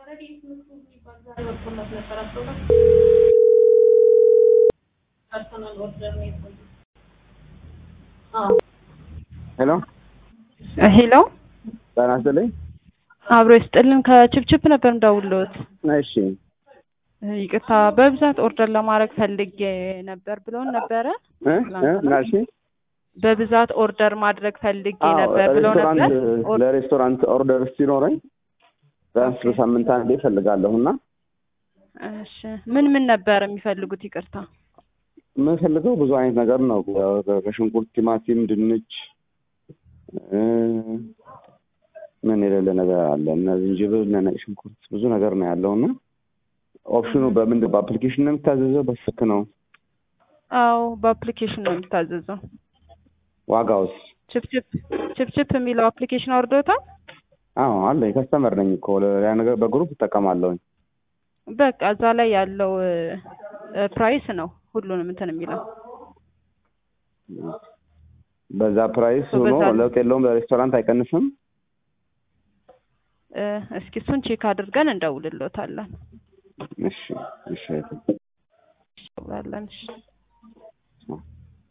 ሄሎ ሄሎ ጤና ይስጥልኝ። አብሮ ይስጥልን። ከችፕችፕ ነበር እንደውሎት። እሺ ይቅርታ በብዛት ኦርደር ለማድረግ ፈልጌ ነበር ብሎን ነበረ። እ እ ምን አልሽኝ? በብዛት ኦርደር ማድረግ ፈልጌ አዎ ነበር ብለው ነበር። ሬስቶራንት ኦር- ለሬስቶራንት ኦርደር ሲኖረኝ ቢያንስ በሳምንት አንዴ እፈልጋለሁ እና እሺ ምን ምን ነበር የሚፈልጉት? ይቅርታ የምፈልገው ብዙ አይነት ነገር ነው። ያው ከሽንኩርት፣ ቲማቲም፣ ድንች እ ምን የሌለ ነገር አለ እነ ዝንጅብል፣ እነ ነጭ ሽንኩርት ብዙ ነገር ነው ያለው እና ኦፕሽኑ በምንድን በአፕሊኬሽን ነው የሚታዘዘው በስልክ ነው? አዎ በአፕሊኬሽን ነው የሚታዘዘው። ዋጋውስ? ችፕችፕ ችፕችፕ የሚለው አፕሊኬሽን አውርዶታል። አዎ አለ ከስተመር ነኝ እኮ ያ ነገር በግሩፕ እጠቀማለሁኝ። በቃ እዛ ላይ ያለው እ፣ ፕራይስ ነው ሁሉንም እንትን የሚለው በዛ ፕራይስ So ሆኖ በዛ- ለውጥ የለውም። ለሬስቶራንት አይቀንስም። እ፣ እስኪ እሱን ቼክ አድርገን እንደውልሎታለን። እሺ እሺ እንደውላለን። እሺ